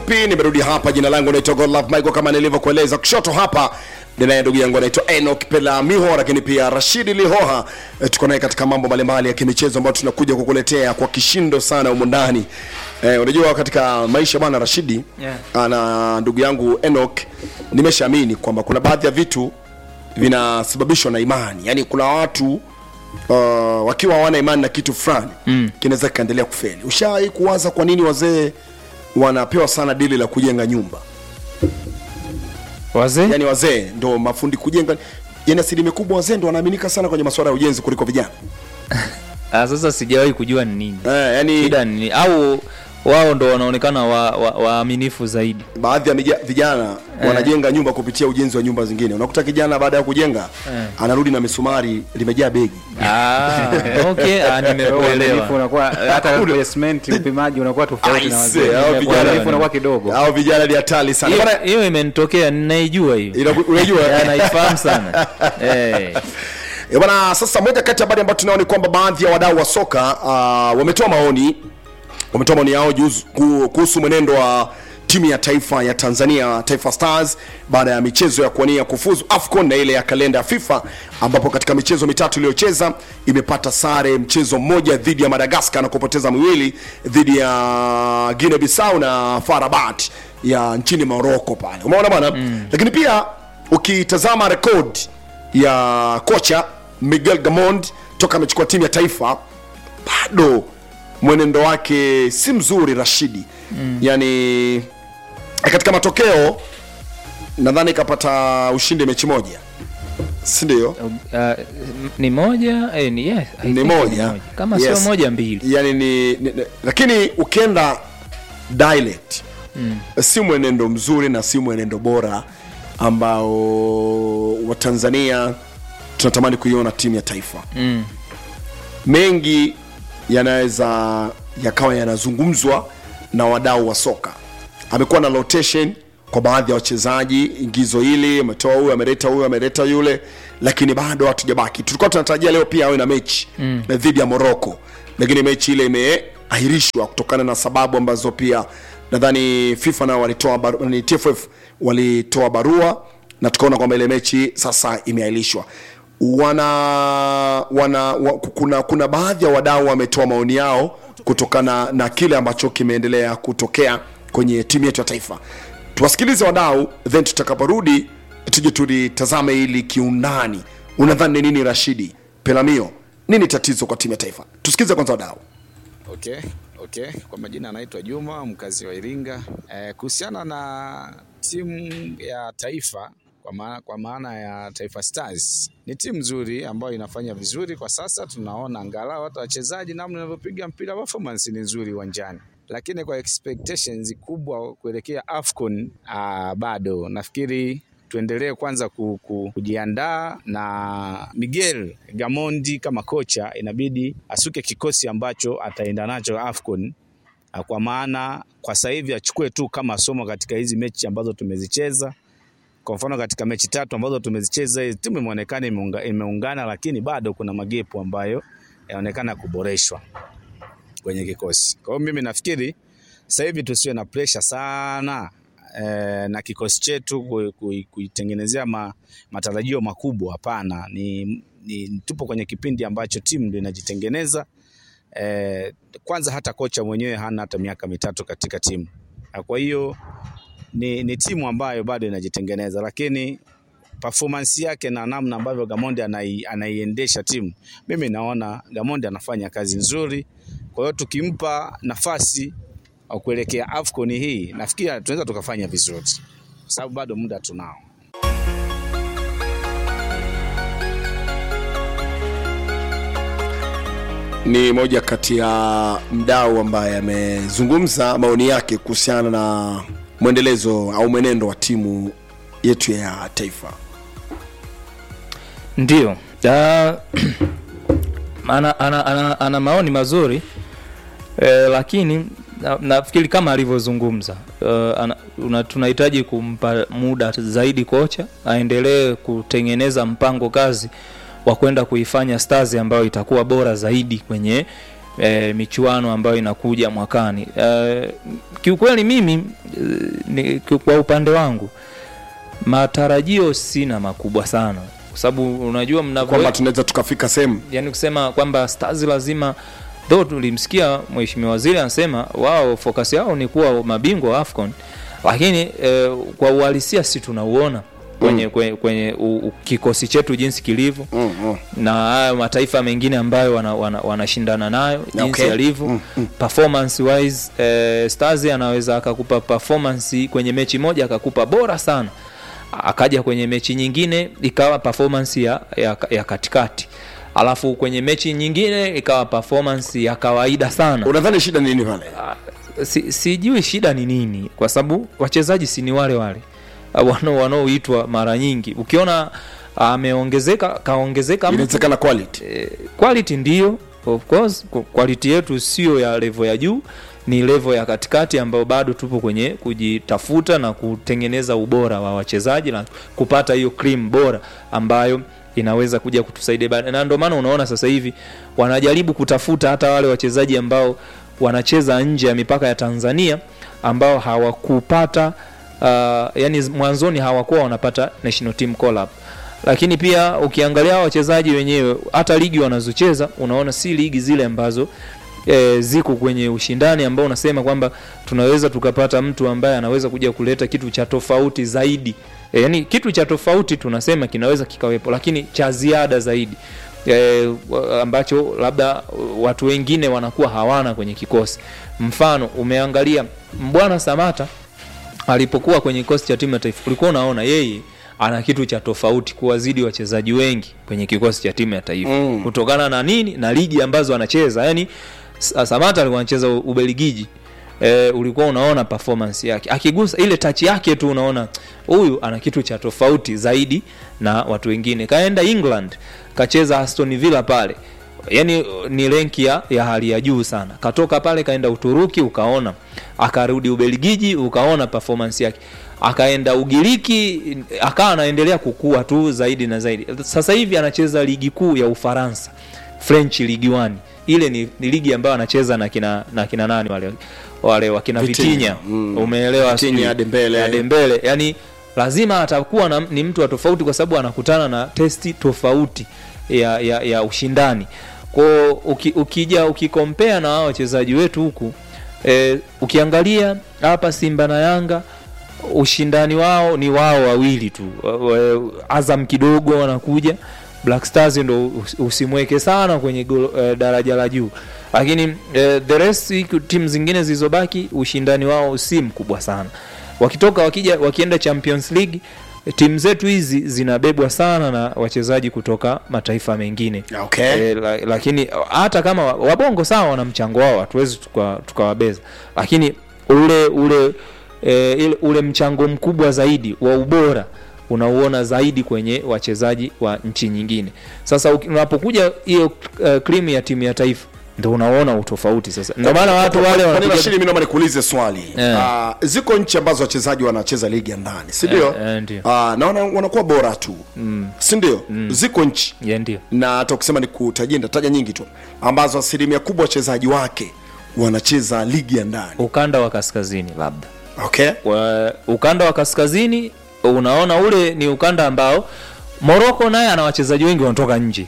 mfupi nimerudi hapa jina langu naitwa godlove michael kama nilivyokueleza kushoto hapa ninaye ndugu yangu anaitwa enok pelamiho lakini pia rashidi lihoha e, tuko naye katika mambo mbalimbali ya kimichezo ambayo tunakuja kukuletea kwa kishindo sana humu ndani e, unajua katika maisha bwana rashidi Yeah. ana ndugu yangu enok nimeshaamini kwamba kuna baadhi ya vitu vinasababishwa na imani yaani kuna watu uh, wakiwa hawana imani na kitu fulani mm. kinaweza kikaendelea kufeli ushawahi kuwaza kwa nini wazee wanapewa sana dili la kujenga nyumba wazee yaani wazee ndo mafundi kujenga yani asilimia kubwa wazee ndo wanaaminika sana kwenye masuala ya ujenzi kuliko vijana ah, sasa sijawahi kujua ni nini eh, yani shida ni nini au wao ndo wanaonekana waaminifu wa, waaminifu zaidi baadhi ya mija- vijana wanajenga nyumba kupitia ujenzi wa nyumba zingine unakuta kijana baada ya kujenga anarudi na misumari limejaa begi ah, okay ah, Uaminifu nimekuelewa unakuwa hata kwenye cement upimaji unakuwa tofauti na Aise, wazee. hao vijana- Uaminifu unakuwa kidogo. au vijana ni hatari sana Hiyo- Bwana, hiyo imenitokea ninaijua hiyo inaku- unajua Ya, naifahamu sana Eh. Eh, bwana sasa moja kati ya habari ambayo tunao ni kwamba baadhi ya wadau wa soka uh, wametoa maoni wametoa maoni yao juzu- ku- kuhusu mwenendo wa timu ya taifa ya tanzania taifa stars baada ya michezo ya kuwania kufuzu afcon na ile ya kalenda ya fifa ambapo katika michezo mitatu iliyocheza imepata sare mchezo mmoja dhidi ya madagascar na kupoteza miwili dhidi ya guinea bissau na farabat ya nchini morocco pale umeona bwana mm. lakini pia ukitazama rekodi ya kocha miguel gamond toka amechukua timu ya taifa bado mwenendo wake si mzuri rashidi mm. yani katika matokeo nadhani kapata ushindi mechi moja si ndio Uh, ni moja eh, ni, yeah, I ni think moja kama Yes. sio moja mbili yani ni, ni, ni lakini ukienda dialect mm. si mwenendo mzuri na si mwenendo bora ambao watanzania tunatamani kuiona timu ya taifa mm. mengi yanaweza yakawa yanazungumzwa na wadau wa soka amekuwa na rotation kwa baadhi ya wachezaji ingizo hili ametoa huyu ameleta huyu ameleta yule lakini bado hatujabaki tulikuwa tunatarajia leo pia awe na mechi mm. dhidi ya morocco lakini mechi ile imeahirishwa kutokana na sababu ambazo pia nadhani fifa nao walitoa baru- ni tff walitoa barua na tukaona kwamba ile mechi sasa imeahirishwa wana wana wa, kuna kuna baadhi ya wadau wametoa maoni yao kutokana na kile ambacho kimeendelea kutokea kwenye timu yetu ya taifa tuwasikilize wadau then tutakaporudi tuje tulitazame hili kiundani unadhani ni nini rashidi pelamio nini tatizo kwa timu ya taifa tusikilize kwanza wadau Okay, okay. Kwa majina anaitwa Juma, mkazi wa Iringa. Eh, kuhusiana na timu ya taifa kwa maana, kwa maana ya Taifa Stars ni timu nzuri ambayo inafanya vizuri kwa sasa. Tunaona angalau hata wachezaji namna wanavyopiga mpira, performance ni nzuri uwanjani, lakini kwa expectations kubwa kuelekea AFCON ah, bado nafikiri tuendelee kwanza ku, ku, kujiandaa na Miguel Gamondi kama kocha, inabidi asuke kikosi ambacho ataenda nacho AFCON Ah, kwa maana kwa sasa hivi achukue tu kama somo katika hizi mechi ambazo tumezicheza. Kwa mfano katika mechi tatu ambazo tumezicheza, hii timu imeonekana imeunga, imeungana, lakini bado kuna magepu ambayo yanaonekana kuboreshwa kwenye kikosi. Kwa hiyo mimi nafikiri sasa hivi tusiwe na pressure sana eh, na kikosi chetu ku- ku- kuitengenezea ma, matarajio makubwa. Hapana, ni, ni tupo kwenye kipindi ambacho timu ndio inajitengeneza. Eh, kwanza hata kocha mwenyewe hana hata miaka mitatu katika timu, na kwa hiyo ni, ni timu ambayo bado inajitengeneza, lakini performance yake na namna ambavyo Gamondi anai, anaiendesha timu, mimi naona Gamondi anafanya kazi nzuri. Kwa hiyo tukimpa nafasi wa kuelekea AFCON hii, nafikiri tunaweza tukafanya vizuri, kwa sababu bado muda tunao. ni moja kati ya mdau ambaye amezungumza maoni yake kuhusiana na mwendelezo au mwenendo wa timu yetu ya taifa ndio Ah, ana, ana, ana, ana maoni mazuri eh, lakini na- nafikiri kama alivyozungumza eh, ana- una- tunahitaji kumpa muda zaidi kocha aendelee kutengeneza mpango kazi wa kwenda kuifanya stars ambayo itakuwa bora zaidi kwenye e, michuano ambayo inakuja mwakani e, kiukweli mimi e, ni, kwa upande wangu matarajio sina makubwa sana kwa sababu unajua mnavyo kwamba tunaweza tukafika sehemu yani kusema kwamba stars lazima though tulimsikia mheshimiwa waziri anasema wao focus yao ni kuwa mabingwa wa afcon lakini eh, kwa uhalisia si tunauona kwenye, mm. kwenye, kwenye u, u, kikosi chetu jinsi kilivyo mm, mm. na haya mataifa mengine ambayo wanashindana wana, wana nayo jinsi Okay. yalivyo Mm, mm. performance wise eh, stars anaweza akakupa performance kwenye mechi moja akakupa bora sana akaja kwenye mechi nyingine ikawa performance ya, ya, ya katikati alafu kwenye mechi nyingine ikawa performance ya kawaida sana unadhani shida ni nini pale si, sijui shida ni nini kwa sababu wachezaji si ni wale wale Ah, wanao- wanaoitwa mara nyingi ukiona ameongezeka kaongezeka mtu inawezekana quality eh, quality ndio of course Qu- quality yetu sio ya level ya juu ni level ya katikati ambayo bado tupo kwenye kujitafuta na kutengeneza ubora wa wachezaji na kupata hiyo cream bora ambayo inaweza kuja kutusaidia baadaye. na ndio maana unaona sasa hivi wanajaribu kutafuta hata wale wachezaji ambao wanacheza nje ya mipaka ya Tanzania ambao hawakupata uh, yani mwanzoni hawakuwa wanapata national team call up lakini pia ukiangalia hawa wachezaji wenyewe hata ligi wanazocheza unaona si ligi zile ambazo e, ziko kwenye ushindani ambao unasema kwamba tunaweza tukapata mtu ambaye anaweza kuja kuleta kitu cha tofauti zaidi e, yani kitu cha tofauti tunasema kinaweza kikawepo lakini cha ziada zaidi e, wa- ambacho labda watu wengine wanakuwa hawana kwenye kikosi mfano umeangalia mbwana samata alipokuwa kwenye kikosi cha timu ya taifa ulikuwa unaona yeye ana kitu cha tofauti kuwazidi wachezaji wengi kwenye kikosi cha timu ya taifa Mm. kutokana na nini na ligi ambazo anacheza yani Sa- samata alikuwa anacheza ubeligiji e, ulikuwa unaona performance yake akigusa ile tachi yake tu unaona huyu ana kitu cha tofauti zaidi na watu wengine kaenda england kacheza aston villa pale yani ni renki ya, ya hali ya juu sana katoka pale kaenda uturuki ukaona akarudi ubelgiji ukaona performance yake akaenda ugiriki akawa anaendelea kukua tu zaidi na zaidi sasa hivi anacheza ligi kuu ya ufaransa french ligi 1 ile ni, ni ligi ambayo anacheza na kina na kina nani wale wale wakina Vitinha. vitinya Mm. umeelewa Vitinha, sijui? Dembele. Dembele yani lazima atakuwa na, ni mtu wa tofauti kwa sababu anakutana na testi tofauti ya, ya, ya ushindani kwao uki, ukija ukikompea na hao wachezaji wetu huku e, ukiangalia hapa simba na yanga ushindani wao ni wao wawili tu Wa- wa- azam kidogo wanakuja black stars ndo us- usimweke sana kwenye golo, eh, daraja la juu lakini eh, the rest hiku- timu zingine zilizobaki ushindani wao si mkubwa sana wakitoka wakija wakienda champions league eh, timu zetu hizi zinabebwa sana na wachezaji kutoka mataifa mengine okay. e, la, lakini hata kama wa- wabongo sawa wana mchango wao hatuwezi tuka- tukawabeza lakini ule ule e, ile, ule mchango mkubwa zaidi wa ubora unauona zaidi kwenye wachezaji wa nchi nyingine sasa uki- unapokuja hiyo uh, krimu ya timu ya taifa ndo unaona utofauti sasa ndio maana watu wale Kwa nini wanapiga Rashidi, mimi naomba nikuulize swali Eh. Ah, ziko nchi ambazo wachezaji wanacheza ligi ya ndani si ndio Eh, eh, ndio. Ah, na wana- wanakuwa bora tu si ndio ziko nchi Ya, ndio na hata ukisema nikutajie nitataja nyingi tu ambazo asilimia kubwa wachezaji wake wanacheza ligi ya ndani ukanda wa kaskazini labda okay wa, ukanda wa kaskazini unaona ule ni ukanda ambao moroko naye ana wachezaji wengi wanatoka nje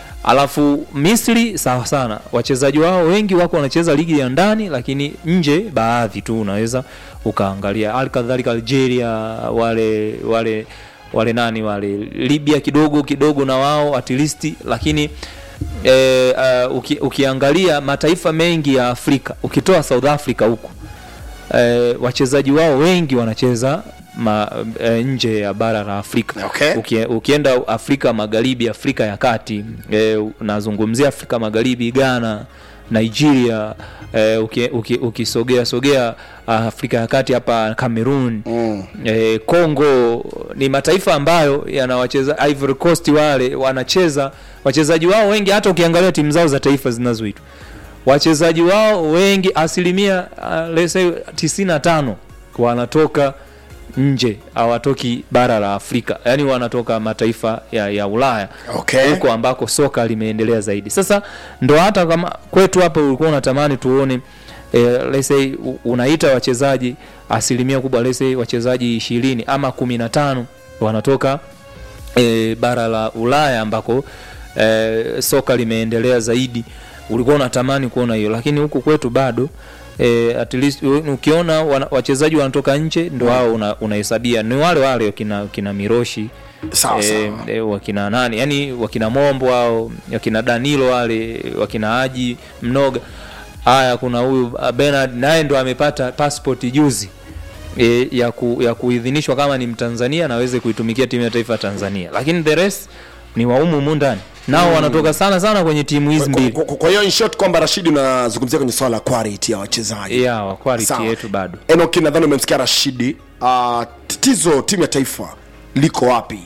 alafu misri sawa sana wachezaji wao wengi wako wanacheza ligi ya ndani lakini nje baadhi tu unaweza ukaangalia hali kadhalika algeria wale wale wale nani wale libya kidogo kidogo na wao at least lakini e, uh, uki, ukiangalia mataifa mengi ya afrika ukitoa south africa huku eh, wachezaji wao wengi wanacheza ma, eh, nje ya bara la Afrika. Okay. Ukie, ukienda Afrika Magharibi, Afrika ya Kati, eh, nazungumzia Afrika Magharibi, Ghana, Nigeria, eh, uki, uki, ukisogea sogea ah, Afrika ya Kati hapa Cameroon mm. eh, Congo ni mataifa ambayo yanawacheza Ivory Coast wale wanacheza wachezaji wao wengi, hata ukiangalia timu zao za taifa zinazoitwa wachezaji wao wengi asilimia uh, let's say 95 wanatoka nje hawatoki bara la afrika yaani wanatoka mataifa ya, ya ulaya Okay. huko ambako soka limeendelea zaidi sasa ndo hata kama kwetu hapa ulikuwa unatamani tuone eh, let's say u- unaita wachezaji asilimia kubwa let's say wachezaji ishirini ama kumi na tano wanatoka e, bara la ulaya ambako e, soka limeendelea zaidi ulikuwa unatamani kuona hiyo lakini huku kwetu bado e, at least u- ukiona wana, wachezaji wanatoka nje ndo hao una- unahesabia ni wale wale wakina, wakina miroshi Sawa, sawa. e, wakina nani yani wakina mombo au wakina danilo wale wakina haji mnoga haya kuna huyu ah, Bernard naye ndo amepata passport juzi e, ya, ku, ya kuidhinishwa kama ni mtanzania na aweze kuitumikia timu ya taifa ya tanzania lakini the rest ni waumu humu ndani nao wanatoka sana sana kwenye timu hizi Kwa- mbili kwa- kwa- kwa hiyo in short kwamba rashidi unazungumzia kwenye swala la quality ya wachezaji ya wa quality Sawa. yetu bado enoki nadhani umemsikia rashidi uh, tatizo timu ya taifa liko wapi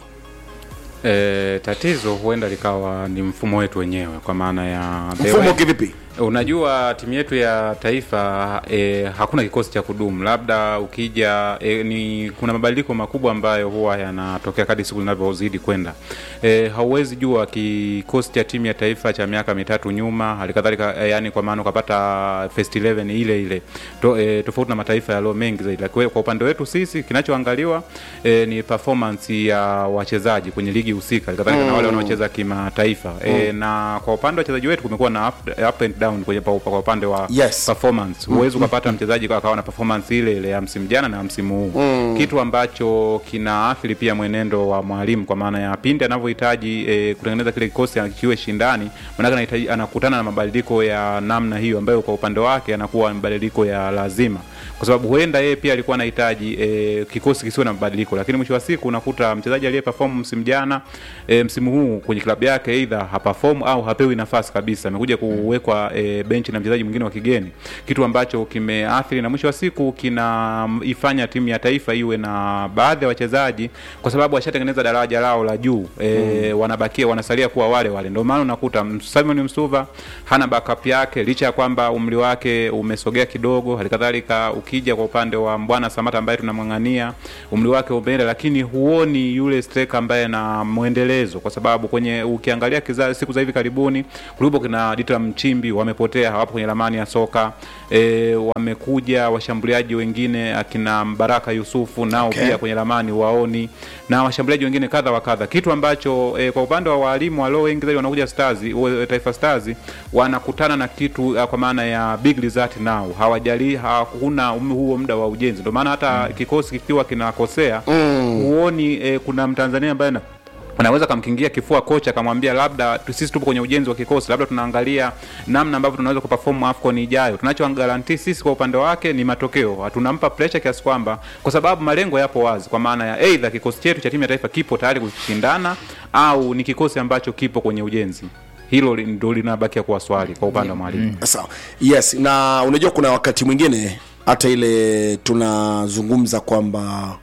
E, tatizo huenda likawa ni mfumo wetu wenyewe kwa maana ya the mfumo way- kivipi Unajua timu yetu ya taifa e, hakuna kikosi cha kudumu. Labda ukija e, ni kuna mabadiliko makubwa ambayo huwa yanatokea kadri siku zinavyozidi kwenda. E, hauwezi jua kikosi cha timu ya taifa cha miaka mitatu nyuma, halikadhalika e, yani kwa maana ukapata first 11 ile ile to, e, tofauti na mataifa yaliyo mengi zaidi. Lakini kwa upande wetu sisi kinachoangaliwa e, ni performance ya wachezaji kwenye ligi husika, halikadhalika na wale wanaocheza kimataifa e, na kwa upande wa wachezaji wetu kumekuwa na up, up and down kwenye pa, kwa upande wa Yes. performance huwezi ukapata mchezaji kwa akawa na performance ile ile ya msimu jana na ya msimu huu kitu ambacho kinaathiri pia mwenendo wa mwalimu kwa maana ya pindi anavyohitaji e, kutengeneza kile kikosi kiwe shindani maanake anahitaji anakutana na mabadiliko ya namna hiyo ambayo kwa upande wake anakuwa mabadiliko ya lazima kwa sababu huenda yeye pia alikuwa anahitaji e, kikosi kisiwe na mabadiliko lakini mwisho wa siku unakuta mchezaji aliye perform msimu jana e, msimu huu kwenye klabu yake either haperform au hapewi nafasi kabisa amekuja kuwekwa e, benchi na mchezaji mwingine wa kigeni kitu ambacho kimeathiri na mwisho wa siku kinaifanya timu ya taifa iwe na baadhi ya wachezaji kwa sababu washatengeneza daraja lao la juu e, wanabakia wanasalia kuwa wale wale ndio maana unakuta Simon Msuva hana backup yake licha ya kwamba umri wake umesogea kidogo halikadhalika ukija kwa upande wa Mbwana Samata ambaye tunamng'ang'ania umri wake umeenda lakini huoni yule striker ambaye na mwendelezo kwa sababu kwenye ukiangalia kiza, siku za hivi karibuni kulipo kina Dita Mchimbi wamepotea hawapo kwenye ramani ya soka e, wamekuja washambuliaji wengine akina Baraka Yusufu nao Okay. pia kwenye ramani waoni na washambuliaji wengine kadha wa kadha kitu ambacho e, kwa upande wa walimu walio wengi zaidi wanakuja Stars wa- Taifa Stars wanakutana na kitu uh, kwa maana ya big result nao hawajali hakuna um- huo muda wa ujenzi ndio maana hata kikosi kikiwa kinakosea huoni e, kuna Mtanzania ambaye na anaweza kamkingia kifua kocha akamwambia labda tu- sisi tupo kwenye ujenzi wa kikosi labda tunaangalia namna ambavyo tunaweza kuperform afcon ijayo tunachogaranti sisi kwa upande wake ni matokeo tunampa pressure kiasi kwamba kwa sababu malengo yapo wazi kwa maana ya eidha kikosi chetu cha timu ya taifa kipo tayari kushindana au ni kikosi ambacho kipo kwenye ujenzi hilo li- ndo linabakia kuwa swali kwa upande wa mwalimu sawa yes na unajua kuna wakati mwingine hata ile tunazungumza kwamba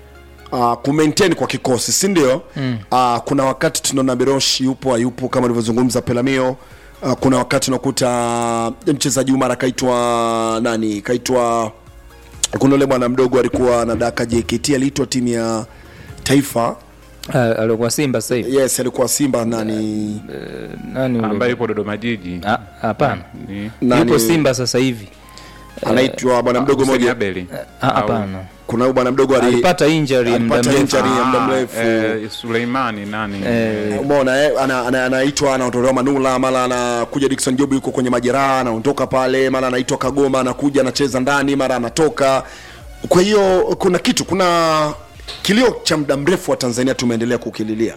uh, kumaintain kwa kikosi si ndio mm. uh, kuna wakati tunaona biroshi yupo hayupo kama ulivyozungumza pelamio uh, kuna wakati unakuta mchezaji umara kaitwa nani kaitwa kuna ule bwana mdogo alikuwa anadaka jkt aliitwa timu ya taifa Ah, alikuwa simba sasa hivi yes alikuwa simba nani nani ambaye yule? yupo dodoma jiji Ah, hapana Ni- nani yupo simba sasa hivi anaitwa bwana mdogo Hussein moja Abeli. Ah, Au- hapana kuna huyu bwana mdogo ali- alipata injury muda alipata mrefu injury ya muda Ah, mrefu eh, Suleimani nani Eh, umeona eh, ana- ana- anaitwa anaondolewa manula mara anakuja dikson job yuko kwenye majeraha anaondoka pale mara anaitwa kagoma anakuja anacheza ndani mara anatoka kwa hiyo kuna kitu kuna kilio cha muda mrefu wa tanzania tumeendelea kukililia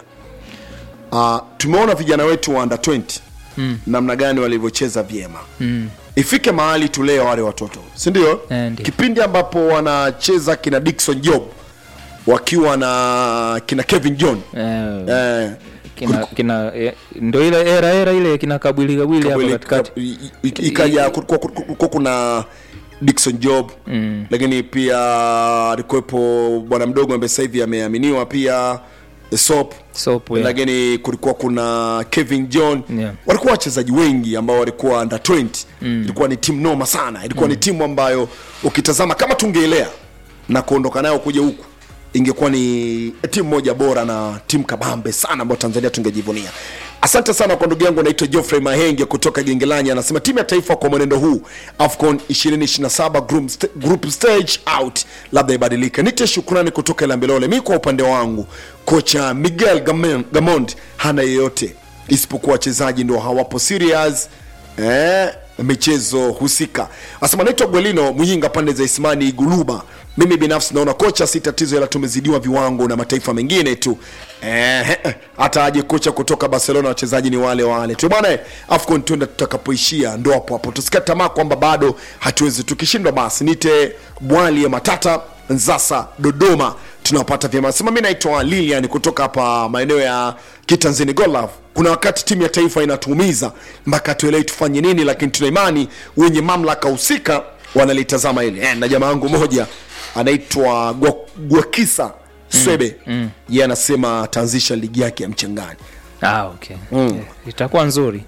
uh, tumeona vijana wetu wa under 20 mm. namna gani walivyocheza vyema mm. ifike mahali tulee wale watoto si ndio Eh, ndio. kipindi ambapo wanacheza kina dikson job wakiwa na kina kevin john eh, eh, kina, kina eh, ndo ile era era ile kina kabwili kabwili hapo Kabwili- katikati kab- i- i- ikaja kulikuwa kulikuwa kuna Dickson Job mm. lakini pia alikuwepo bwana mdogo ambaye sasa hivi ameaminiwa pia Sop Soap, yeah. lakini kulikuwa kuna Kevin John Yeah. walikuwa wachezaji wengi ambao walikuwa under 20 mm. ilikuwa ni timu noma sana ilikuwa mm. ni timu ambayo ukitazama kama tungeelea na kuondoka nayo kuja huku ingekuwa ni timu moja bora na timu kabambe sana ambayo tanzania tungejivunia asante sana kwa ndugu yangu anaitwa geoffrey mahenge kutoka gengelani anasema timu ya taifa kwa mwenendo huu afcon 2027 group, st group stage out labda ibadilike nite shukrani kutoka ilambelole mi kwa upande wangu kocha miguel Gamen- gamond hana yeyote isipokuwa wachezaji ndo hawapo serious eh, michezo husika asema naitwa gwelino muyinga pande za ismani iguluba mimi binafsi naona kocha si tatizo ila tumezidiwa viwango na mataifa mengine tu eh, hata aje kocha kutoka barcelona wachezaji ni wale wale tu bwana afcon tuenda tutakapoishia ndo hapo hapo tusikia tamaa kwamba bado hatuwezi tukishindwa basi nite bwali ya matata nzasa dodoma tunawapata vyema sema mi naitwa lilian kutoka hapa maeneo ya kitanzini golaf kuna wakati timu ya taifa inatuumiza mpaka tuelewi tufanye nini lakini tuna imani wenye mamlaka husika wanalitazama hili eh, na jamaa wangu moja anaitwa Gwa- gwakisa swebe mm, mm. ye anasema ataanzisha ligi yake ya mchangani ah, okay. Eh, itakuwa nzuri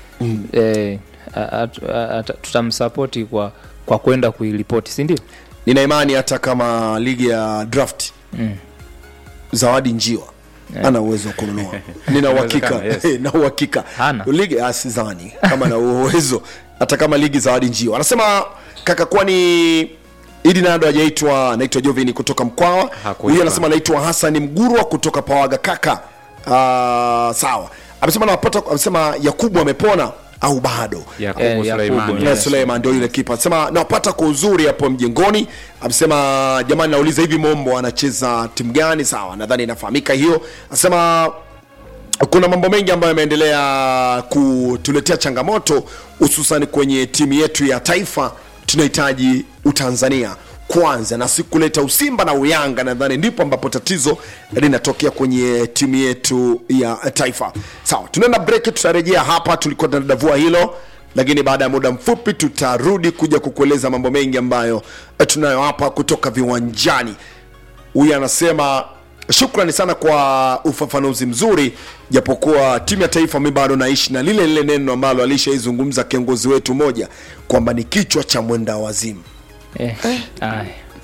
eh, a- a- a- a- tutamsapoti kwa kwa kwenda kuiripoti si ndio nina imani hata kama ligi ya draft Mm. zawadi njiwa ana uwezo wa kununua nina uhakika Inawezekana, yes. na uhakika Hana. ligi ah, sidhani kama na uwezo hata kama ligi zawadi njiwa anasema kaka kwani idi nado hajaitwa anaitwa jovini kutoka mkwawa Hakuitwa. huyu anasema anaitwa hasani mgurwa kutoka pawaga kaka uh, sawa amesema napata amesema yakubu amepona au bado Yakubu Eh, Yakubu, Suleimani. yeah. Yes. Suleiman ndio yule kipa anasema nawapata kwa uzuri hapo mjengoni amesema jamani nauliza hivi mombo anacheza timu gani sawa nadhani inafahamika hiyo anasema kuna mambo mengi ambayo yameendelea kutuletea changamoto hususan kwenye timu yetu ya taifa tunahitaji utanzania kwanza na si kuleta usimba na uyanga nadhani ndipo ambapo tatizo linatokea kwenye timu yetu ya taifa sawa tunaenda break tutarejea hapa tulikuwa tunadavua hilo lakini baada ya muda mfupi tutarudi kuja kukueleza mambo mengi ambayo eh, tunayo hapa kutoka viwanjani huyu anasema shukrani sana kwa ufafanuzi mzuri japokuwa timu ya taifa mi bado naishi na lile lile neno ambalo alishaizungumza kiongozi wetu moja kwamba ni kichwa cha mwenda wazimu eh. aya.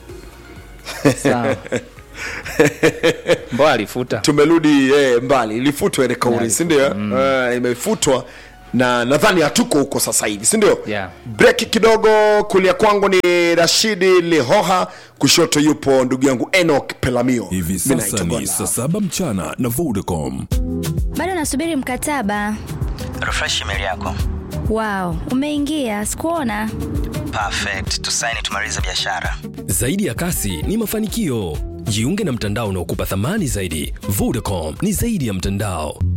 sawa mbo alifuta tumerudi eh, mbali ilifutwa ile kauli Yeah, sindio mm. uh, imefutwa na nadhani hatuko huko sasa hivi sindio Yeah. breki kidogo kulia kwangu ni rashidi lihoha kushoto yupo ndugu yangu enok pelamio hivi Mimi sasa naitwa ni Gonda. saa saba mchana na vodacom bado nasubiri mkataba refresh email yako wow umeingia sikuona perfect tusaini tumalize biashara zaidi ya kasi ni mafanikio jiunge na mtandao unaokupa thamani zaidi vodacom ni zaidi ya mtandao